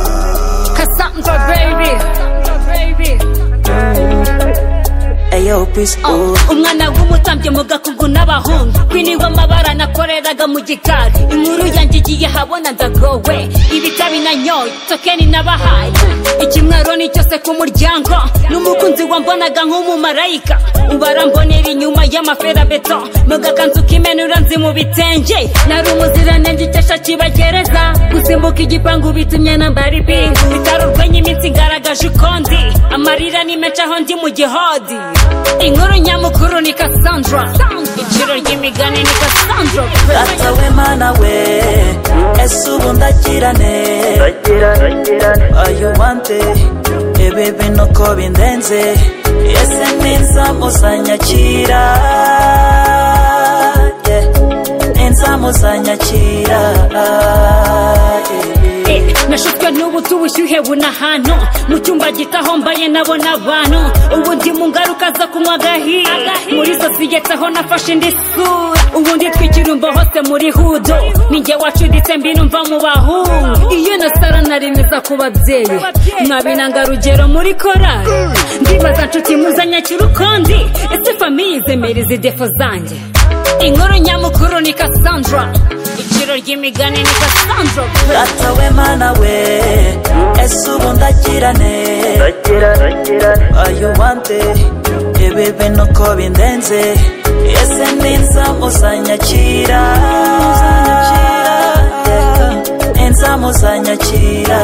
Cassandra, baby. Ayo, peace, oh. umwana w'umutambyi mu gakungu n'abahungu kwiniwe amabara nakoreraga mu gikari inkuru yanjye igiye habona ndagowe ibitabi nanyoye tokeni nabahaye ikimwaro ni cyose ku muryango n'umukunzi wambonaga nk'umumarayika ubarambonera inyuma y'amaferabeto mu gakanzu k'imenura nzi mu bitenge nari umuziranenge icyasha kibagereza gusimbuka igipangu bitumye nambara ibintu bitari urwenya iminsi ngaragaje ukondi amarira ni menshi aho ndi mu gihodi inkuru nyamukuru ni Cassandra iciro ry'imigani ni Cassandra Data we mana we Ese ubu ndakirane Ayubante Ebebe no ko bindenze Ese ninza muzanyakira Yeah. Ninza muzanyakira Yeah. Eh, nashutswe n'ubutu ubushyuhe buna hano mu cyumba gitaho mbaye nabona abantu ubundi mu ngaruka zo kunywa agahiye muri sosiyete aho nafashe indi sura ubundi twikirumbo hose muri hudo ninjye wacuditse mbinumva mu bahungu iyo nasara naremeza ku babyeyi mwabinanga rugero muri korari ndibaza nshuti muzanyakira ukundi ese famiye izemeriza idefo zanjye inkuru nyamukuru ni Cassandra iciro ry'imigani ni Cassandra Data we mana we Ese ubu ndakirane ayubante ibibi nuko bindenze ese ninza muzanyakira ninza muzanyakira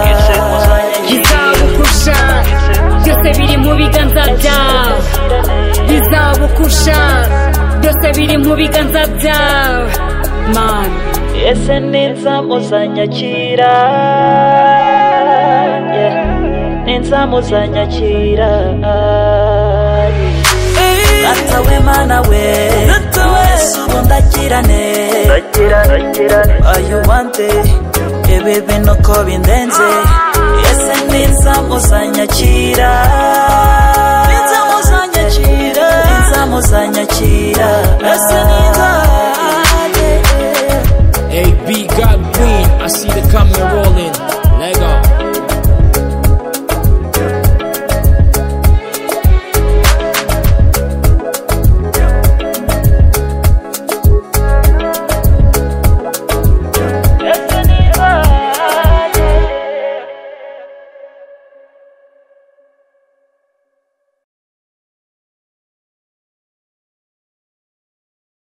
bizabugusha byose biri mu biganza byawe bizabugusha byose biri mu biganza byawe mana ese ninza muzanyakira yeah. ninza muzanyakira data we mana we ese ubu ndakirane ayubante ibibi nuko bindenze ese ninza muzanyakira